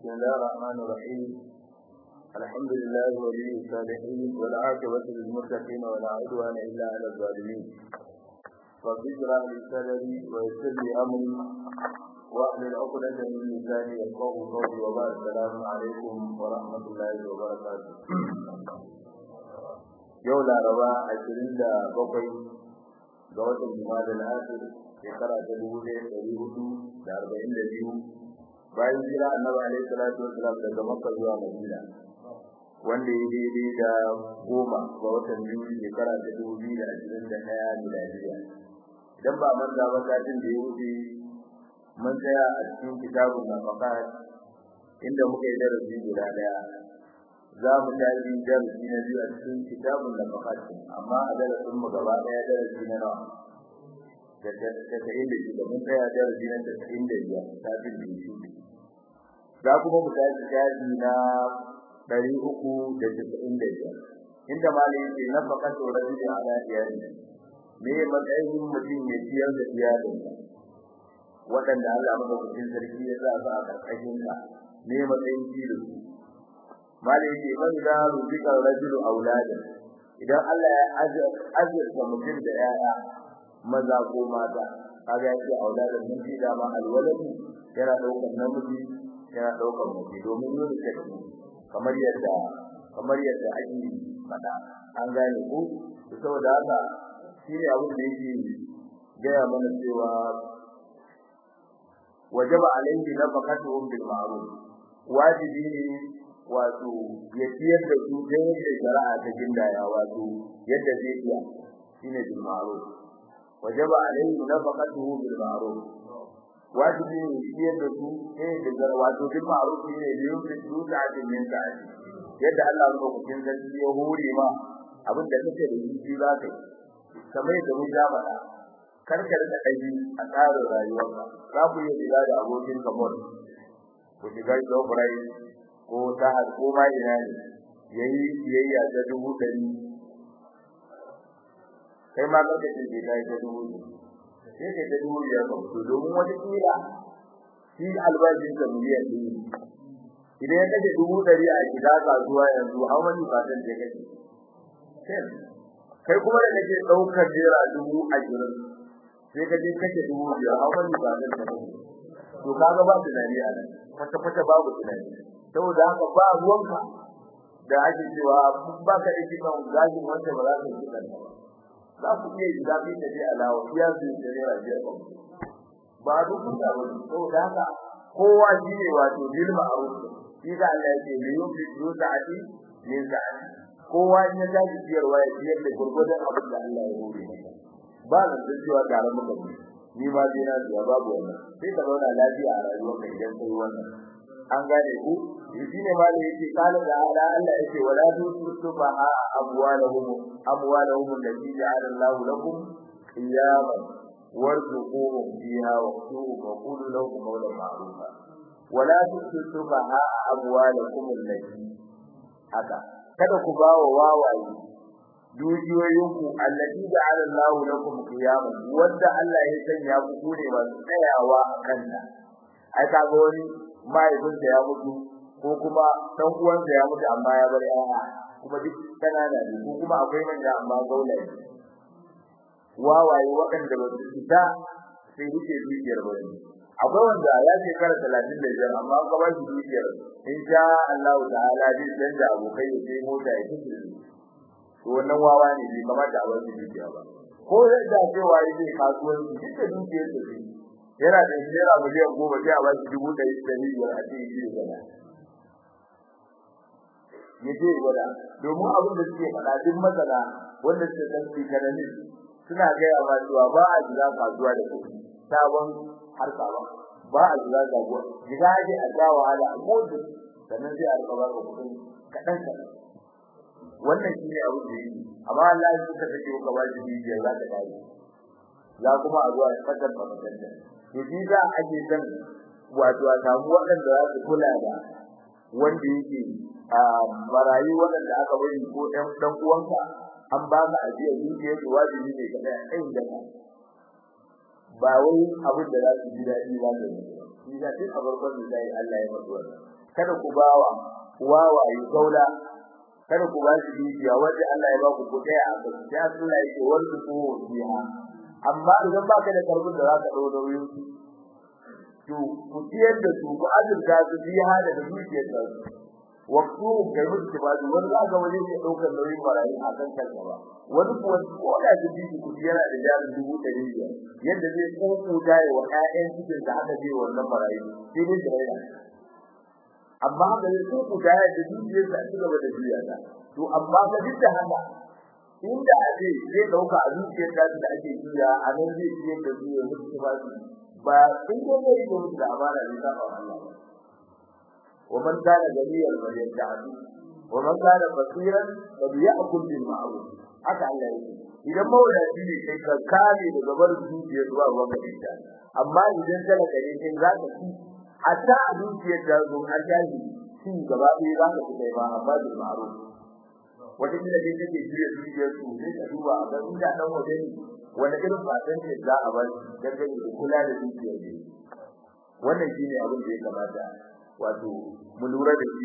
بسم الله الرحمن الرحيم الحمد لله ولي الصالحين والعاقبة للمتقين ولا عدوان إلا على الظالمين رب اشرح لي صدري ويسر لي أمري واحلل عقدة من لساني يفقهوا قولي وبعد السلام عليكم ورحمة الله وبركاته yau laraba ashirin da bakwai ga watan jima'a al-akhir shekara ta dubu ɗaya ɗari hudu da arba'in da biyu bayan jira annabi alaihi salatu wasalam daga makka zuwa madina wanda ya daidai da goma ga watan biyu shekara ta dubu biyu da ashirin da ɗaya miladiya idan ba manta ba satin da ya wuce mun tsaya a cikin kitabun nafaqat inda muka yi darasi guda ɗaya za mu tafi darasi na biyu a cikin kitabun nafaqat amma a darasin mu gaba ɗaya darasi na nawa da tasa'in da shida mun tsaya darasi na tasa'in da biyar satin da shi za kuma mu tafi shafi na ɗari uku da tasa'in da biyar inda malam yake nafaqatu rajuli ala iyali me matsayin mutum ya ciyar da iyalinsa waɗanda Allah madaukakin sarki ya sa su a ƙarƙashin ka me matsayin ci da su malam yake man da rubika rajulu auladan idan Allah ya azurta mutum da 'ya'ya maza ko mata kaga yake auladan mun ji da ma alwaladu yana daukar namiji yana daukar mace domin yin da kamar yadda kamar yadda ake fada an gane ko saboda haka shine abin da yake gaya mana cewa wajaba alaihi nafaqatuhum bil ma'ruf wajibi ne wato ya ciyar da su ta yadda shari'a ta gindaya wato yadda zai iya shine bil ma'ruf wajaba alaihi nafaqatuhu bil ma'ruf wajibi ne ciyar da su ta yadda wato bil ma'ruf ne da yin su ta min sa'ati yadda Allah ya hukuncin zai ya hore ma abin da kake da shi za ka kamar yadda mun ja faɗa karkar da kai a tsarin rayuwarka za ku yi riga da abokin kamar ku shiga shofurai ko ta ko ma ina ne yayi biyayya ta dubu dari kai ma kake ce bai kai ta dubu sai kai ta dubu ya ka to domin wata kila shi albashin ka miliyan ɗaya idan ya kace dubu dari a gida kasuwa yanzu how many percent ya kace kai kuma da kake daukar jera dubu ashirin sai ka je kace dubu biyar how many percent ka kace to kaga ba tunani a nan kwata kwata babu tunani saboda haka ba ruwanka da ake cewa ba ka yi kan gaji wanda ba za ka yi kan ba za ku iya yi zafi da dai alawa ya su da ne rajiya ba ba duk da ba saboda haka kowa shi ne wato bil ma'ruf shi da Allah yake ne yau bi du sa'ati min sa'ati kowa in ya tashi ciyarwa ya ciyar da gurgurdan abin da Allah ya hore ba da cewa tare muka ni ma dai na zuwa babu wannan sai ka zauna lafiya a rayuwarka idan kai wannan an gane ku shine ma da yake kana da ala Allah yake wala tusufa amwalahum amwalahum allati ja'ala Allah lakum qiyaman warzuquhum fiha waqtuhum wa qulu lahum qawlan ma'rufa wala tusufa amwalakum allati haka kada ku bawa wawaye dukiyoyinku allati ja'ala Allah lakum qiyaman wanda Allah ya sanya ku kure masu tsayawa a kanta ai kaga wani mahaifinsa ya mutu ko kuma dan uwansa ya mutu amma ya bar yaya kuma duk kanana ne ko kuma akwai manya amma gaula ne wawaye waɗanda ba su fita sai duke dukiyar ba ne akwai wanda ya ce kara talatin da biyar amma ka ba shi dukiyar in sha Allah ta'ala zai canza abokai ya sai mota ya tafi to wannan wawa ne bai kamata a wani dukiya ba ko yadda cewa yake kasuwanci duk da dukiyar sa yana da naira miliyan goma sai a ba shi dubu ɗari da biyar a cikin shi gaba ya ce gwada domin abin da suke faɗa duk masana wanda suke san tsikanin suna gaya ma cewa ba a jira kasuwa da kuɗi sabon harka ba ba a jira kasuwa jira ake a ja wahala a motsa sannan sai a rika baka kuɗin kaɗan kaɗan wannan shi ne abin da yake amma Allah ya suka take ka ba shi biyar za ka dawo za kuma a zuwa fadar babakanta to shi za a ke san wato a samu waɗanda za su kula da wanda yake a marayu waɗanda aka bari ko ɗan ɗan uwanka an ba ka ajiya dukiyar su wajibi ne ka tsaya kai da ka ba wai abin da za su ji daɗi ba ne shi da duk a farkon da Allah ya faɗi wannan kada ku bawa wawaye gaula kada ku ba shi dukiya wanda Allah ya ba ku ku daya a kai sai Allah ya ce wanda ku biya amma idan baka da karbin da zaka dawo nauyin to ku tiyar da su ku azurta su biya da dukiyar da su waktu kai mutu ba da wanda ga waje ke daukar nauyin marayi a kan kanka ba wani kuwa ko da dubi ku yana da jarin dubu ɗari biyar yadda zai koko dai wa ƴaƴan cikin da aka je wannan marayi sai dai da amma da su ku da da dukiyar da su gaba da biya ta to amma ga duk da haka inda ake zai dauka a dukiyar da da ake biya a nan zai ciyar da su yanzu su ba su ba sun ko ne da mutu da amana ne ta ba Allah wa man kana ganiyan fa yad'u wa man kana fasiran fa ya'kul bil ma'ruf haka Allah yake idan mawadaci ne kai ka kame daga barin dukiyar zuwa ruwan da amma idan talaka ne kai za ka ci hatta a dukiyar da zo har jahi shi gaba ɗaya za ka fita ba amma bil ma'ruf wata kila dai take jiya dukiyar su sai ka duba a ga inda dan waje ne wani irin fatan ce za a bar dangane da kula da dukiyar ne wannan shine abin da ya kamata wato mu lura da shi